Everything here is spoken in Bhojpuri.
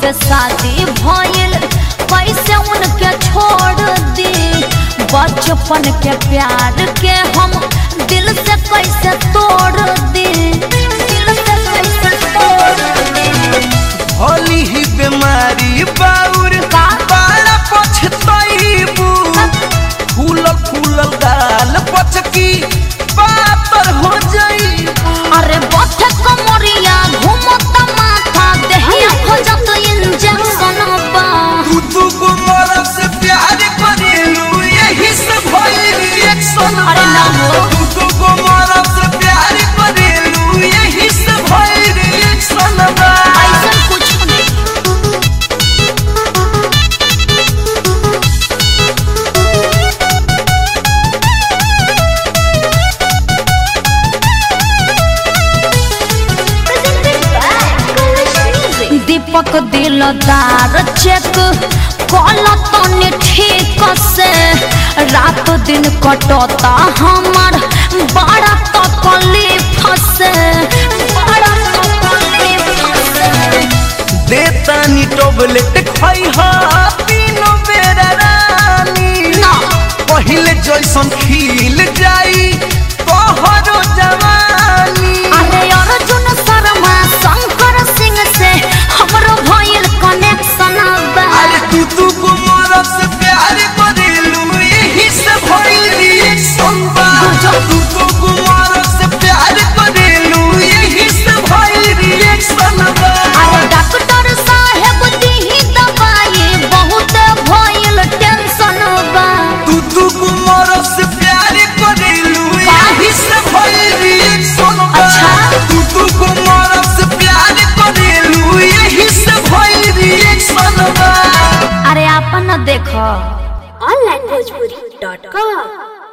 पे शादी भइल कैसे उनके छोड़ दी बचपन के प्यार के हम दिल से कैसे तोड़ दी दिल से कैसे तोड़ दी होली ही बीमारी बाउर का? बड़ा पछतैबू फूलल फूलल गाल पचकी पातर हो जाई अरे बथे कमरिया घूमत माथा देहिया खोजत इंजेक्शन बा तू तू को मोरा से प्यार करेलू यही से भइल रिएक्शन अरे ना हो। तू तू को मोरा से प्यार करेलू यही से भइल रिएक्शन बा ऐसा कुछ नहीं दीपक दिलदार चेक कल तनी ठीक से रात दिन कटता हमार बड़ा तकलीफ से बड़ा तकलीफ से देतानी टोबलेट खाई हा तीनों बेरा रानी ना पहिले जैसन खिल जाई तोहरो जवानी अरे अर्जुन शर्मा शंकर सिंह से हमरो भइल कनेक्शन बा अरे तू तू को मोरा से प्यार करेलू यही से भइल रिएक्शन बा तू तू को मोरा से प्यार करेलू यही से भइल रिएक्शन बा अरे डॉक्टर साहेब दीही दवाई बहुत भइल टेंशन बा तू तू को मोरा से प्यार करेलू यही से भइल रिएक्शन बा अच्छा। तू तू को मोरा से प्यार करेलू यही से भइल रिएक्शन बा अरे आपन देखो onlinebhojpuri.com